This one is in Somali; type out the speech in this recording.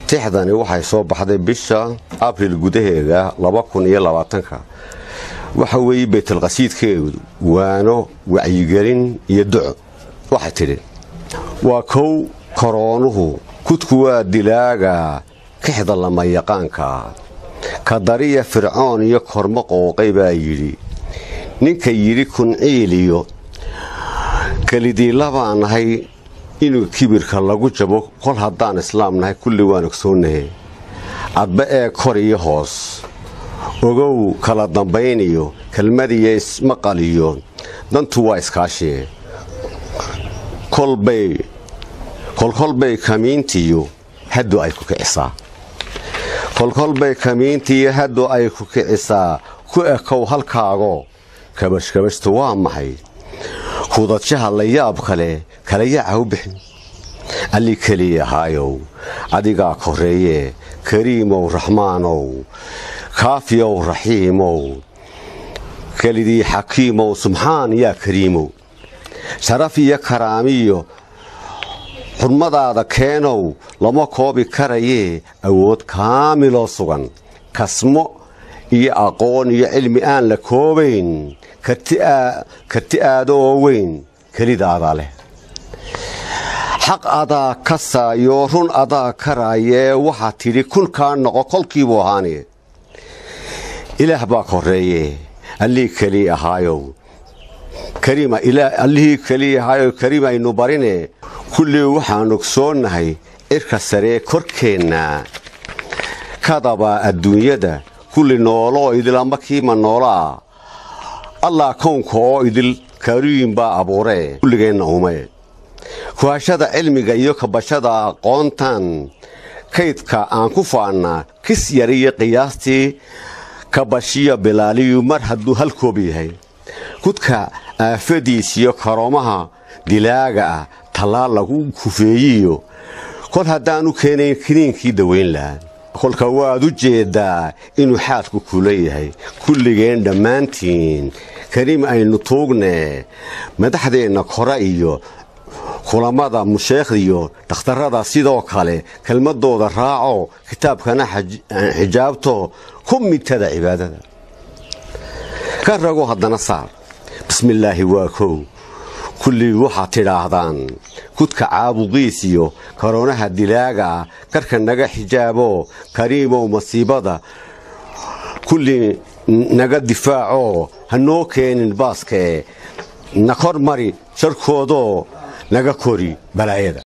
tixdani waxay soo baxday bisha abril gudaheeda ka waxa weeye baytalqasiidkeedu waano wacyigelin iyo duco waxay tidhi waa kow koroonuhu kudku waa dilaaga kixda lama yaqaanka kadariya fircoon iyo kormo qooqay baa yidhi ninka yidhi kunciiliyo kelidiila baan nahay inuu kibirka lagu jabo kol haddaan islaam nahay kulli waan ogsoonahe adba ee kor iyo hoos ogow kala dambayniyo kelmadiyo ismaqaliyo dantu waa iskaashie kolkolbay kamiintiyo haddu ay ku kicisaa kolkolbay kamiintiyo haddu ay ku kicisaa ku ekow halkaago kabashkabashtu waa maxay kudadshaha la yaab kale kala yaaca u bixin alli keliya ahaayow adigaa korreeye kariimow raxmaanow kaafiyow raxiimow kelidii xakiimow subxaan yaa kariimow sharaf iyo karaamiyo xurmadaada keenow lama koobi karayee awood kaamiloo sugan kasmo iyo aqoon iyo cilmi aan la koobayn karti aado oo weyn kelidaadaa leh xaq adaa kasaayo run adaa karaayee waxaa tidhi kunkaa noqo kolkiibuu ahaani ilaah baa korreeye allihii keliya ahaayow allihii keliya ahaayow kariim aynu barine kullii waxaan ogsoonnahay cirka saree korkeenna kadabaa adduunyada kulli nooloo idil ama kiima noolaa allah kownka oo idil kariim baa abuuree kulligeenna ume kuhashada cilmiga iyo kabashada aqoontan kaydka aan ku faannaa kis yariyo qiyaastii kabashiyo bilaaliyu mar hadduu halkoob yahay kudka aafadiisiyo karoomaha dilaaga ah tallaal lagu kufeeyiyo kol haddaanu keenayn kiniinkii dawayn lahaa kolka waad u jeeddaa inuu xaadku kula yahay kulligeen dhammaantiin kariim aynu tuugne madaxdeenna kore iyo kulammada musheekhdiyo dhakhtarrada sidoo kale kelmadooda raaco kitaabkana xijaabto ku midtada cibaadada ka rago haddana saar bismillaahi waa kow kullii waxaad tidhaahdaan kudka caabuqiisiyo karoonaha dilaaga ah karka naga xijaabo kariimow masiibada kullii naga difaaco ha noo keenin baaskee na kor mari sharkoodoo naga kori balaayada